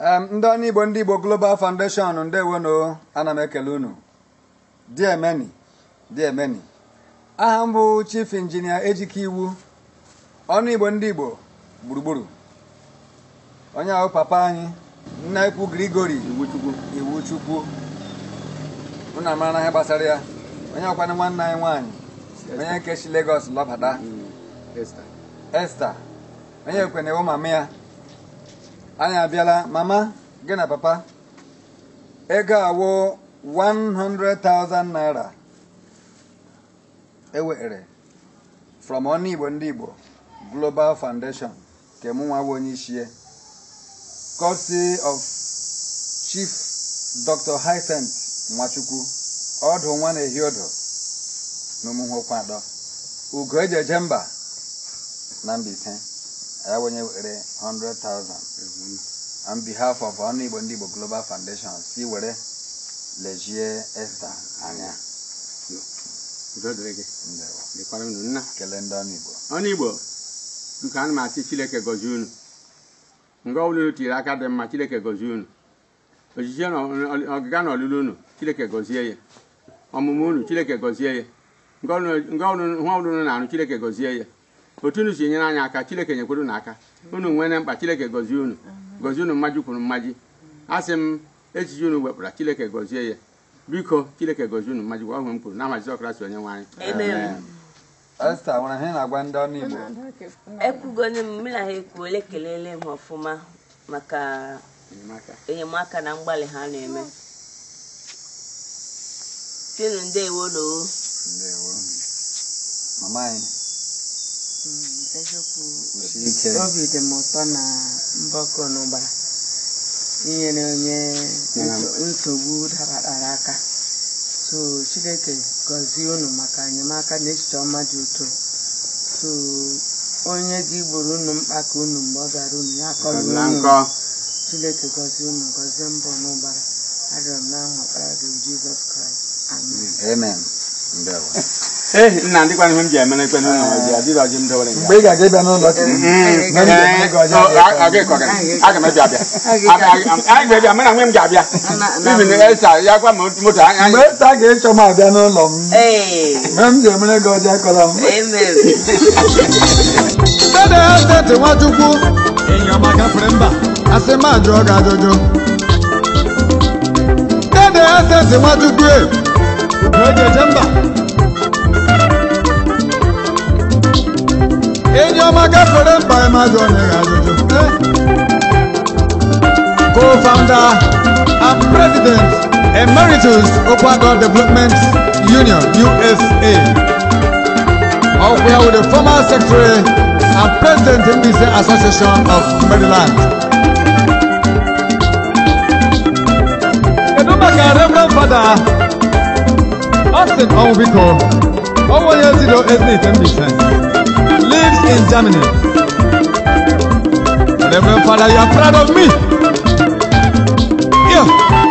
Em, ndị ọnụ igbo ndị igbo global foundation ndewonu ana m ekele unu diemeni diemeni aha m bụ chief injinia ejike iwu ọnụ igbo ndị igbo gburugburu onye ahụ papa anyị nna ekwu grigori iwu chukwu iwu chukwu unu amara na ihe gbasara ya onye ọkwanụ nwanne anyị nwaanyị onye nke si Lagos lọbata Esther Esther onye ekwene ewu mama ya anyị abịala mama gị na papa ego awụ 100,000 naira ewere from ọnụ igbo ndị igbo global foundation nke mụ nwa bụ onye ichie courtesy of chief dr Hyacinth nwachukwu ọdụ nwa na-ehi odo n'ụmụnwokwadọ ugo eji eje mba na Mbaise ya wenye were 100,000 on behalf of ọnụ igbo ndị igbo global foundation si were lejie Esther anya udo dịrị gị Ndewo. dịkwara unu nna kelee ndị ọnụ igbo ọnụ igbo nke ana m asị chineke gọzie unu nga ọbụla unu tiri aka dị mma chineke gọzie unu ojije na ọ- ọgịga na ọlụlụ unu chineke gọzie ya ọmụmụ unu chineke gọzie ya nga ọbụla nga ọbụla- nwa ọbụla unu na-arụ chineke gọzie ya otu unu si enyere anyị aka chineke nyekwara unu aka unu nwere mkpa chineke gọzie unu gọzie unu mmaji kwuru mmaji asị m echiche unu wepụra chineke gọzie ya biko chineke gọzie unu mmaji gwa ọhụrụ m kwuru na Jizọs Kraịst onye nwe anyị Amen. Esther nwere ihe ị na-agwa ndị ọnụ igbo ekwugone m mụ na ha ekwuole kelele m ọfụma maka enyemaka enyemaka na mgbalị ha na-eme tinu ndewo noo Ndewo. mama anyị eziokwu kwụsie ike obi dị m ụtọ na mbọkọ n'ụba inyere onye nso- nsogbu dabatara aka so chineke gọzie unu maka enyemaka na echiche ọma dị ụtọ so onye ji gburu unu mkpa ka unu mgbe ọ bịara unu ya kọrọ na unu nkọ chineke gọzie unu gọzie mbọ n'ụbara arịọ m n'aha ọkpara gị bụ jizọs kraịst amen amen Ndewo. ee nna ndịkwana ihe m ji emere ekwe n'ụlọ ọjị adịrị ọjị m dowere mgbe ị ga-aga ịbịa n'ụlọ chi na m ga-eme gị ọjọọ aga ịkọga aga m abịa abịa anyị ga-abịa mụ na nwe m ga-abịa ibi na esa ya gwa m moto anyị mgbe Esther ga-echọ m abịa n'ụlọ m ee mgbe m ji emere gị ọjọọ akọla m amen Dede Esther Nwachukwu enyi ọma gafere mba asị m ajụọ gị ajụjụ Dede Esther Nwachukwu e ugo eji eje mba enyi ọma gafere mba ị ma jụọ onye gị ajụjụ Eh? co-founder and president emeritus Okwago Development Union USA Ọkwụya with the former secretary and president Mbaise Association of Maryland. Kedu maka Reverend Father Austin Onwubiko, ọnwa onye zido Eznite Mbaise, lives in Germany. Reverend Father, you are proud of me. Yeah.